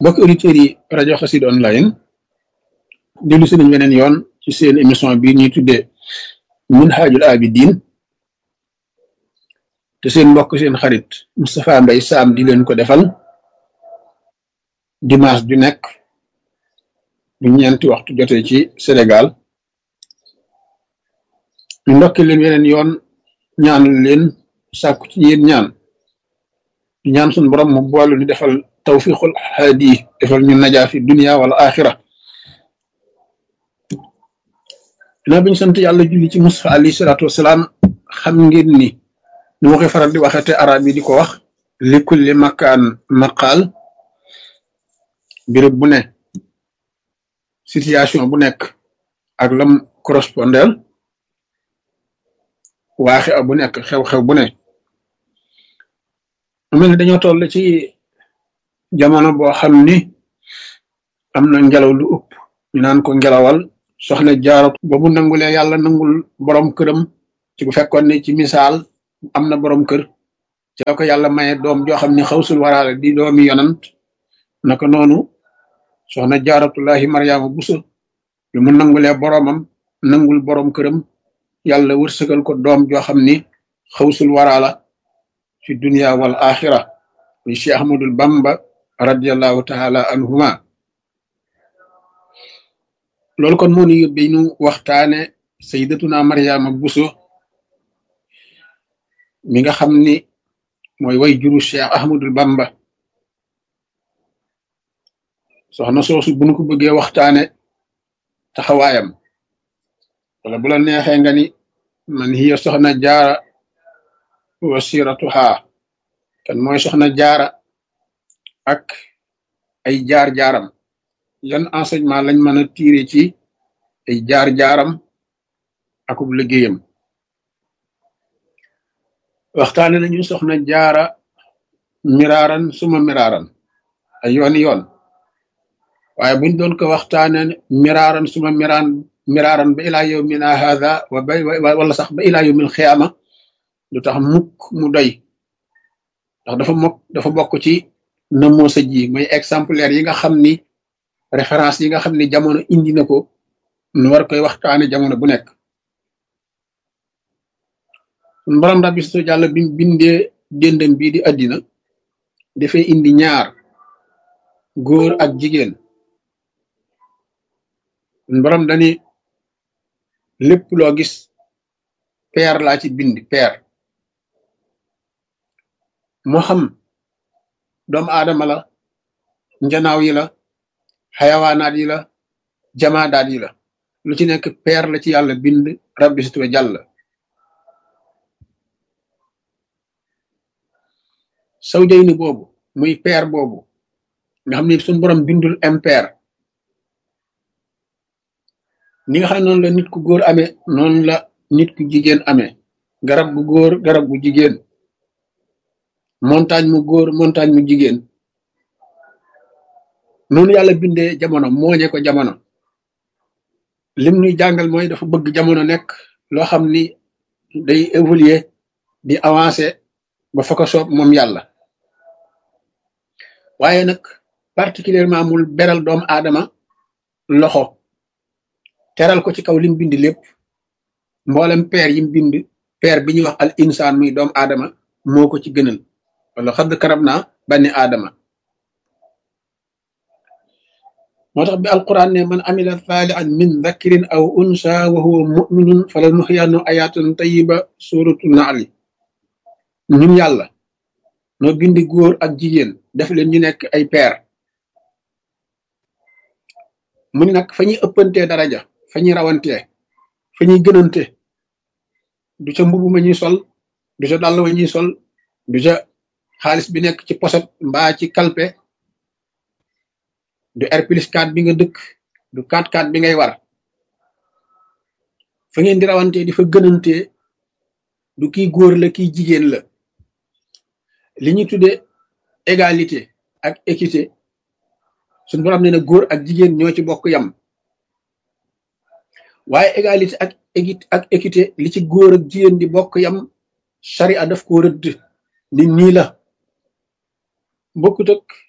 mbokk auditeurs yi rajo Xassida online dellu si nañ weneen yoon ci seen émission bi ñuy tuddee Minhajul Abidin te seen mbokk seen xarit Moustapha Mbaye Sam di leen ko defal dimanche ju nekk bu ñeenti waxtu jotee ci Sénégal ñu ndokki leen weneen yoon ñaanal leen sàkku ci yéen ñaan di ñaan suñu borom mu boolu ni defal tawfiqul haadi defal ñu najaa fi dunia wala axira dinaa biñu sant yàlla julli ci Mustafa alayhi salaatu wasalaam xam ngeen ni ni ma koy faral di waxee te arab yi di ko wax li kulli makaan maqaal béréb bu ne situation bu nekk ak lam correspondel waaxe a bu nekk xew-xew bu ne mu mel ni dañoo toll ci jamono boo xam ni am na ngelaw lu ëpp ñu naan ko ngelawal soxna jaaratu ba mu nangulee yàlla nangul borom këram ci bu fekkoon ne ci misaal am na borom kër ci la ko yàlla maye doom joo xam ne xawsul waraale di doomi yonant naka noonu soxna jaaratullahi maryaama buso lu mu nangulee boromam nangul borom këram yàlla wërsëgal ko doom joo xam ni xawsul waraala fi dunia wal axira muy cheikh ahmadul bamba radiallahu taala anhuma loolu kon moo ñu yóbbee ñu waxtaane sayyidatuna maryaama buso mi nga xam ni mooy way juru cheikh ahmadul bamba soxna soosu bu nu ko bëggee waxtaane taxawaayam wala bu la neexee nga ni man hiya soxna jaara wasiratuha kan mooy soxna jaara ak ay jaar-jaaram yan enseignement lañ mën a tiire ci ay jaar-jaaram akub liggéeyam waxtaane nañu soxna jaara miraaran suma miraaran ay yoon yoon waaye buñ doon ko waxtaane miraaran suma miraan miraaran ba ilaa yawmina hadha wa bay wala sax ba ilaa yawmil xiyaama du tax mukk mu doy ndax dafa mokk dafa bokk ci namoo sa ji mooy exemplaire yi nga xam ni référence yi nga xam ni jamono indi na ko nu war koy waxtaane jamono bu nekk sun borom rabbi su jàll bi bindee déndam bii di àddina dafay indi ñaar góor ak jigéen sun borom dani lépp loo gis peer laa ci bind peer moo xam doomu aadama la njanaaw yi la xayawaanaat yi la jamaadaat yi la lu ci nekk peer la ci yàlla bind rabbi situwa jàll saw jay ni boobu muy peer boobu nga xam ne suñu borom bindul impair ni nga xam ne noonu la nit ku góor amee noonu la nit ku jigéen amee garab gu góor garab gu jigéen montagne mu góor montagne mu jigéen noonu yàlla bindee jamono mooñe ko jamono lim nuy jàngal mooy dafa bëgg jamono nekk loo xam ni day évoluer di avancer ba fa ko soob moom yàlla waaye nag particulièrement mul beral doomu aadama loxo teral ko ci kaw lim bind lépp mboolem peer yim bind peer bi ñuy wax al insaan muy doomu aadama moo ko ci gënal wala xadd karab naa banni aadama moo tax bi alquran ne man amila saalihan min dhakrin aw unsa wa huwa muminun fala nuxyaanu ayatan tayiba suratu naali ñun yàlla noo bindi góor ak jigéen def leen ñu nekk ay peer mu ni nag fa ñuy ëppantee daraja fa ñuy rawantee fa ñuy gënante du ca mbubu ma ñuy sol du ca dàll wa ñuy sol du ca xaalis bi nekk ci poset mbaa ci kalpe du R plus 4 bi nga dëkk du 4-4 bi ngay war fa ngeen di rawantee di fa gënantee du kii góor la kii jigéen la li ñuy tuddee égalité ak équité suñu borom nee na góor ak jigéen ñoo ci bokk yam waaye égalité ak équité ak équité li ci góor ak jigéen di bokk yam charia daf ko rëdd ni nii la bokkut ak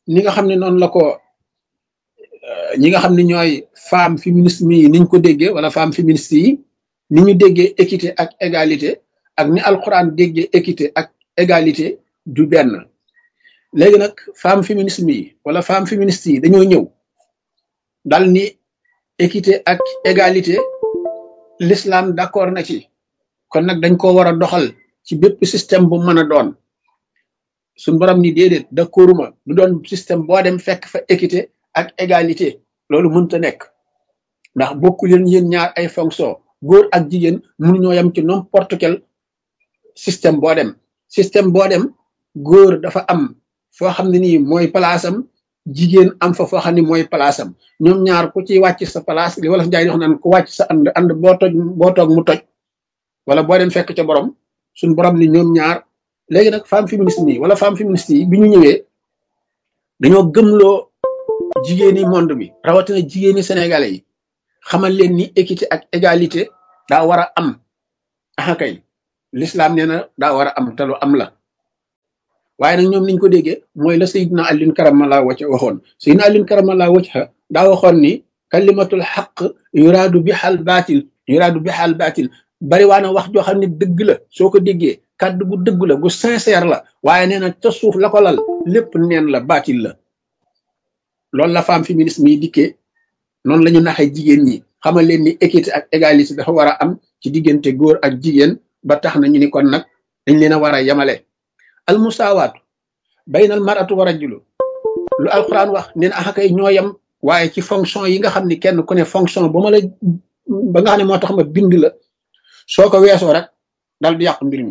ni nga xam ne noonu la ko ñi nga xam ne ñooy femme féminisme yi niñ ko déggee wala femme féministe yi ni ñu déggee équité ak égalité ak ni alxuraan déggee équité ak égalité du benn léegi nag femme féminisme yi wala femme féministe yi dañoo ñëw dal ni équité ak égalité l'islam d'accord na ci kon nag dañ ko war a doxal ci bépp système bu mën a doon suñ borom ni déedéet d'accorduma du doon système boo dem fekk fa équité ak égalité loolu mënta nekk ndax bokku leen yéen ñaar ay fonction góor ak jigéen mënuñoo yem ci n'importe quel système boo dem système boo dem góor dafa am foo xam ne nii mooy palaasam jigéen am fa foo xam ne mooy palaasam ñoom ñaar ku ci wàcc sa place li wala njaay di wax naan ku wàcc sa ànd ànd boo toj boo toog mu toj wala boo dem fekk ca borom suñ borom ni ñoom ñaar léegi nag femme féministe yi wala femme féministe yi bi ñu ñëwee dañoo gëmloo jigéeni monde bi rawatina jigéeni sénégalais yi xamal leen ni équité ak égalité daa war a am aha kay l'islam nee na daa war a am te lu am la waaye nag ñoom niñ ko déggee mooy la sayidna alin karamala wacca waxoon sayidna alin karamala wacca daa waxoon ni kalimatul xaq yuraadu bi xal baatil yuraadu bi xal baatil bari waa na wax joo xam ne dëgg la soo ko déggee kàddu gu dëgg la gu sincère la waaye nee na ca suuf la ko lal lépp neen la baatil la loolu la femme féminisme yi dikkee noonu la ñu naxee jigéen ñi xamal leen ni équité ak égalité dafa war a am ci diggante góor ak jigéen ba tax na ñu ni kon nag dañ leen a war a yemale al musaawaatu baynal maratu wa rajulu lu alquran wax neen axa kay ñoo yem waaye ci fonction yi nga xam ni kenn ku ne fonction ba ma la ba nga xam ne moo tax ma bind la soo ko weesoo rek dal di yàq mbir mi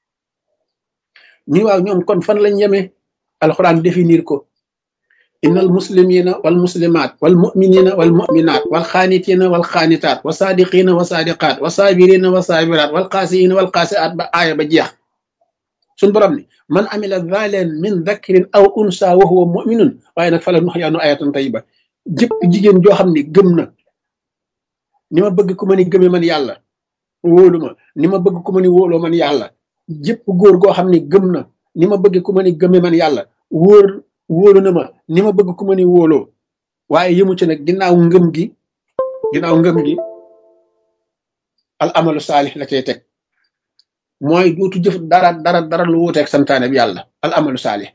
ñu waaw ñoom kon fan lañ yemee alquran définir ko innal muslimina wal muslimat wal muminina wal muminat wal xaanitina wal xaanitaat wa saadiqina wa saadiqaat wa saabirina wa saabiraat wal qaasiyina wal qaasiaat ba aaya ba jeex suñ borom ni man amila zalen min dhakrin aw unsa wa huwa muminun waaye nag fala nuxyaanu ayatan tayiba jëpp jigéen joo xam ne gëm na ni ma bëgg ku ma ni gëme man yàlla wóolu ma ni ma bëgg ku ma ni wóoloo man yàlla jëpp góor goo xam ne gëm na ni ma bëgg ku ma ni gëme man yàlla wóor wóolu na ma ni ma bëgg ku ma ni wóoloo waaye yëmu ci nag ginnaaw ngëm gi ginnaaw ngëm gi al amalu saalix la cay teg mooy duutu jëf dara dara dara lu wuuteeg santaane bi yàlla al amalu saalix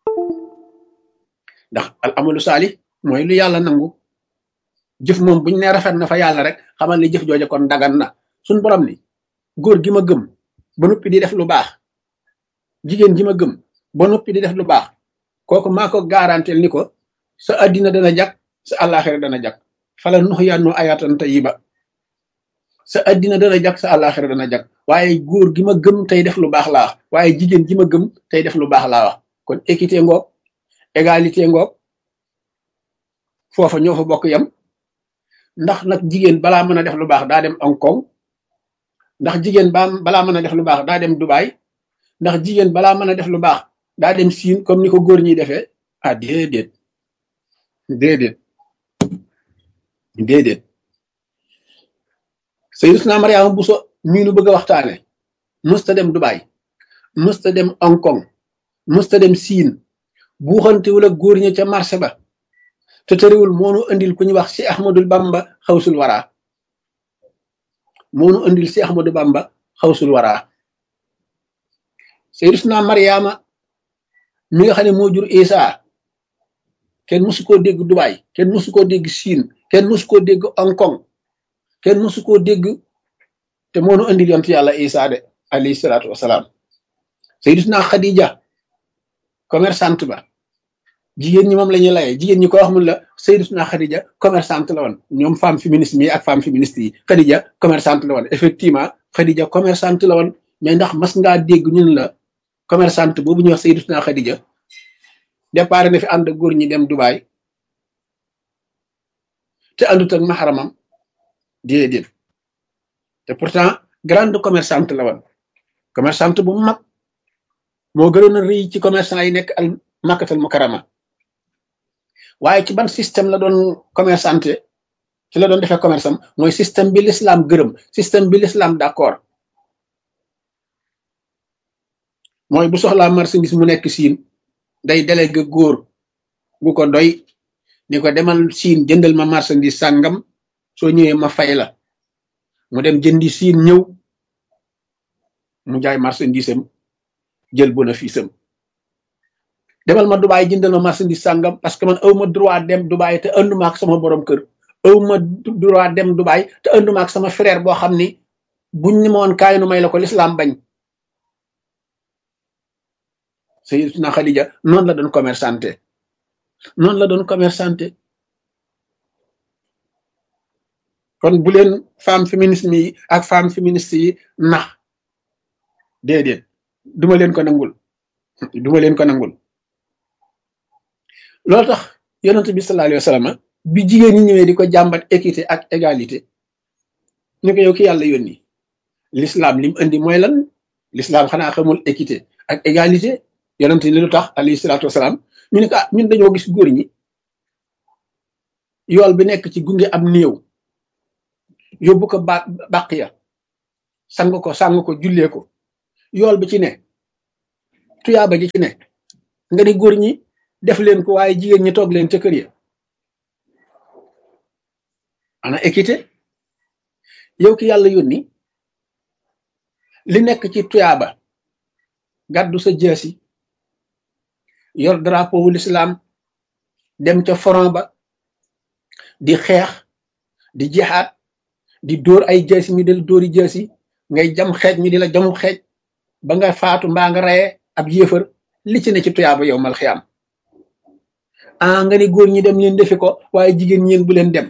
ndax al amalu saalix mooy lu yàlla nangu jëf moom buñ ne rafet na fa yàlla rek xamal ni jëf jooja kon dagan na suñ borom ni góor gi ma gëm ba noppi di def lu baax jigéen ji ma gëm ba noppi di def lu baax kooku maa ko garantel ni ko sa addina dana jag sa àllaaxira dana jag fala nux yannu ayatan tayiba sa addina dana jag sa àllaaxira dana jag waaye góor gi ma gëm tey def lu baax laa wax waaye jigéen ji ma gëm tey def lu baax laa wax kon équité ngoog égalité ngoog foofa ñoo fa bokk yam ndax nag jigéen balaa mën a def lu baax daa dem Hong Kong ndax jigéen ba balaa mën a def lu baax daa dem Dubai ndax jigéen balaa mën a def lu baax daa dem siin comme ni ko góor ñi defee ah déedéet déedéet déedéet Sayyidatuna Mariama Bousso mii nu bëgg a waxtaane mësta dem Dubai mësta dem Hong Kong mësta dem siin buuxantewul ak góor ñi ca marché ba te tëriwul moonu andil ku ñu wax si Ahmadul Bamba xawsul waraa moonu andil si Ahmadou Bamba xawsul waraa Sayyidatuna Mariama mi nga xam ne moo jur Isa kenn mësu koo dégg Dubai kenn mësu koo dégg Chine kenn mësu koo dégg Hong Kong kenn mësu koo dégg te moonu andil yont yàlla Isa de alayhi salaatu wasalaam Sayyidatuna Khadija commerçante ba jigéen ñi moom la ñuy layee jigéen ñi ko wax mun la Sayyidatuna Khadija commerçante la woon ñoom femme féministe yi ak femme féministe yi Khadija commerçante la woon effectivement Khadija commerçante la woon mais ndax mas ngaa dégg ñun la commerçante boobu ñuy wax Sayyidatuna Khadija départ na fi ànd ak góor ñi dem Dubai te àndut ak maxaramam déedéet te pourtant grande commerçante la woon commerçante bu mag moo gënoon a rëy ci commerçant yi nekk al makkatal mukarama waaye ci ban système la doon commerçante ci la doon defee commerce am mooy système bi l'islam gërëm système bi l'islam d'accord mooy bu soxlaa marchandise mu nekk siin day délégué góor gu ko doy ni ko demal siin jëndal ma marchandise sàngam soo ñëwee ma fay la mu dem jëndi siin ñëw mu jaay marchandise am jël bénéfice am demal ma Dubaay jëndal ma marchandise sàngam parce que man aw ma droit dem Dubaay te anduma ak sama borom kër aw ma droit dem Dubaay te anduma ak sama frère boo xam ni buñ ni ma woon kaay nu may la ko lislaam bañ Sayyidatuna Khadija noonu la doon commerçante noonu la doon commerçante kon bu leen femme féminisme yi ak femme féministe yi nax déedéet duma leen ko nangul duma leen ko nangul loolu tax yonent bi sallallahu alayhi wa sallam bi jigéen ñi ñëwee di ko jàmbat équité ak égalité ñu ko yow ki yàlla yónni l'islam lim indi mooy lan l'islam xanaa xamul équité ak égalité yonent ni lu tax alayhi salaatu wasalaam ñu ne ko ah ñun dañoo gis góor ñi yool bi nekk ci gunge am néew yóbbu ko ba bàq ya sang ko sang ko jullee ko yool bi ci ne tuyaaba ji ci ne nga ni góor ñi def leen ko waaye jigéen ñi toog leen ca kër ya ana équité yow ki yàlla yónni li nekk ci tuyaaba gàddu sa jaasi yor drapeau wu l'islam dem ca front ba di xeex di jihaad di dóor ay jaasi ñu del dóori jaasi ngay jam xeej ñu di la jamu xeej ba nga faatu mbaa nga reye ab yéefar li ci ne ci tuyaaba yow mal xiyaam ah nga ni góor ñi dem leen defi ko waaye jigéen ñeen bu leen dem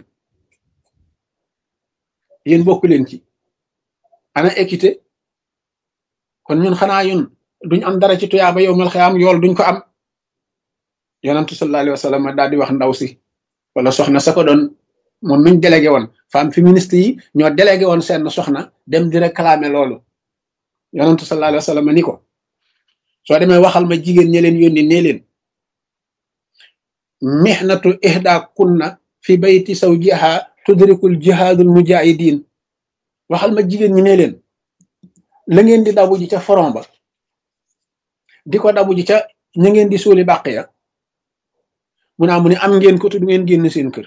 yéen bokku leen ci ana équité kon ñun xanaa yun duñ am dara ci tuyaaba yow mal xiyaam yool duñ ko am yonantu sallallahu alayhi wa sallam daal di wax ndaw si wala soxna sa ko doon moom miñ délégué woon femme féministe yi ñoo délégué woon seen soxna dem di réclamer loolu yonantu sallallahu alayhi wa sallam ni ko soo demee waxal ma jigéen ñi leen yónni nee leen mihnatu ihda kunna fi bayti zawjiha tudrikul jihadul mujahidin waxal ma jigéen ñi nee leen la ngeen di dabu ji ca front ba di ko dabu ji ca ña ngeen di suuli bàq ya mu naa mu ne am ngeen ko te du ngeen génn seen kër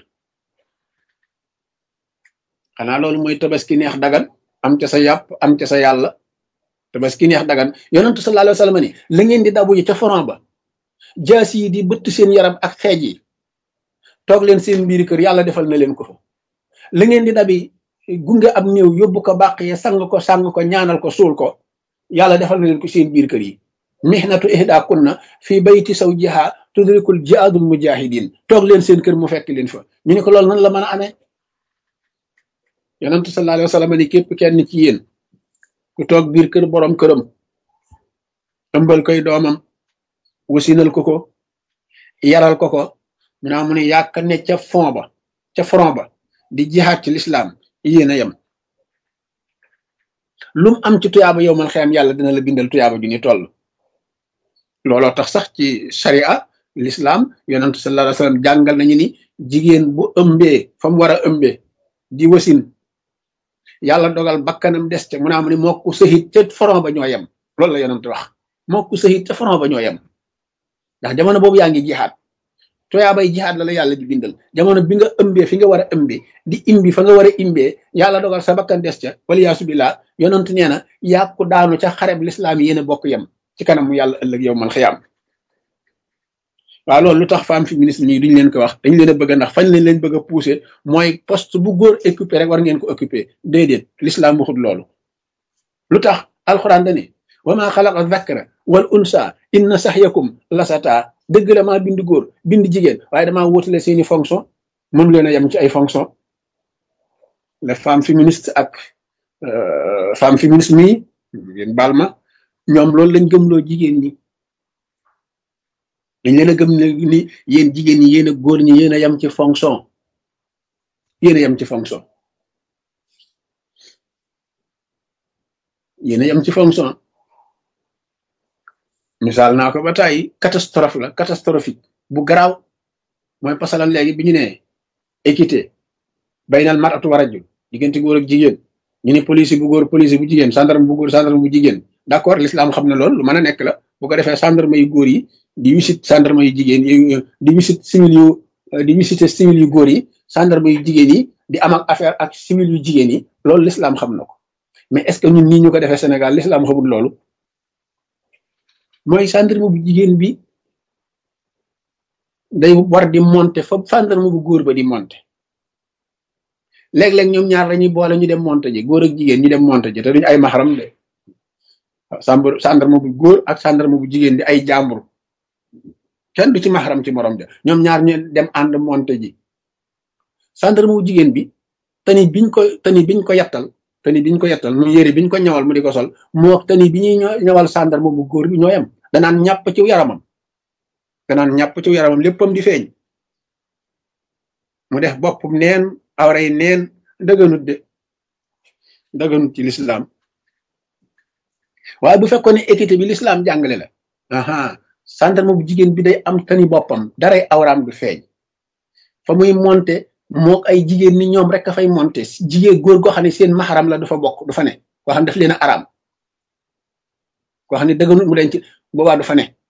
xanaa loolu mooy tabaski neex dagan am ca sa yàpp am ca sa yàlla tabaski neex dagan yonentu sallallahu alayhi wa sallam ni la ngeen di dabu ji ca front ba jaas yi di bëtt seen yaram ak xeej yi toog leen seen biir kër yàlla defal na leen ko fa la ngeen di dabi gunge ab néew yóbbu ko bàq ye sang ko sang ko ñaanal ko suul ko yàlla defal na leen ko seen biir kër yi mihnatu ihda kunna fi bayti zawjiha tudrikul jihaadul mujahidin toog leen seen kër mu fekk leen fa ñu ne ko loolu nan la mën a amee yonentu sallallahu alayhi wa sallam ni képp kenn ci yéen ku toog biir kër borom këram ëmbal koy doomam wasinal ko ko yaral ko ko mu naa mu ne yàkk ne ca fond ba ca front ba di jihaad ci l'islam yéen a yem lum am ci tuyaaba yow man xeyam yàlla dina la bindal tuyaaba ju ni toll looloo tax sax ci sharia l'islam yonentu sallallahu alayhi wa sallam jàngal nañu ni jigéen bu ëmbee fa mu war a ëmbee di wasin yàlla dogal bakkanam des ca mu naa mu ne moo ko sëhit ca front ba ñoo yem loolu la yonentu wax moo ko sëhit ca front ba ñoo yem ndax jamono boobu yaa ngi jihaad tuyaabay jihaad la la yàlla di bindal jamono bi nga ëmbee fi nga war a ëmbee di imbi fa nga war a imbee yàlla dogal sa bakkan des ca wala yaasu billah yonent nee na yàkku daanu ca xareb lislaam yi yéen a bokk yem ci kanamu yàlla ëllëg yow mal xiyaam waaw loolu lu tax femme féministe ñi duñ leen ko wax dañ leen a bëgg ndax fañ leen leen bëgg a pousser mooy poste bu góor occupé rek war ngeen ko occupé déedéet l'islam waxut loolu lu tax alxuraan dane wa ma xalaqa dhakara wal unsa inna saxyakum lasata dëgg la maa bind góor bind jigéen waaye damaa wóotale seeni fonction mënu leen a yem ci ay fonction les femmes féministes ak femme féministe mii yéen baal ma ñoom loolu lañ gëmloo jigéen ñi dañ leen a gëm ne ni yéen jigéen ñi yéen a góor ñi yéen a yem ci fonction yéen a yem ci fonction yéen a yem ci fonction misaal naa ko ba tàyyi catastrophe la catastrophique bu garaaw mooy pasalan léegi bi ñu ne équité baynal maratu wa rajul diggante góor ak jigéen ñu ne police bu góor police bu jigéen gendarme bu góor gendarme bu jigéen d'accord l'islam xam na loolu lu mën a nekk la bu ko defee gendarme yu góor yi di wisit gendarme yu jigéen yi di wisit civil yu di visiter civil yu góor yi gendarme yu jigéen yi di am ak affaire ak civil yu jigéen yi loolu l'islam xam na ko mais est ce que ñun nii ñu ko defee Sénégal l'islam xamul loolu mooy gendarme bu jigéen bi day war di monter fa gendarme bu góor ba di monter léeg-léeg ñoom ñaar lañuy boole ñu dem monter ji góor ak jigéen ñu dem monter ji te duñu ay maxaram de waaw gendarme bu góor ak gendarme bu jigéen di ay jàmbur kenn du ci maxaram ci morom ja ñoom ñaar ñu dem ànd monter ji gendarme bu jigéen bi tani biñ ko tani biñ ko yattal tani biñ ko yattal mu yére biñ ko ñawal mu di ko sol moo tani bi ñuy ñawal gendarme bu góor bi ñoo yem danaan ñàpp ci yaramam danaan ñàpp ci yaramam léppam di feeñ mu def boppum neen awray neen dëgganut de dëgganut ci l'islam waaye bu fekkoon ne équité bi l'islam jàngale la aha gendarme bu jigéen bi day am tani boppam daray awraam du feeñ fa muy monte moo ay jigéen ni ñoom rek a fay monte jigéen góor goo xam ne seen maxaram la du fa bokk du fa ne koo xam ne daf leen a araam koo xam ne dëgganut mu leen ci boobaa du fa ne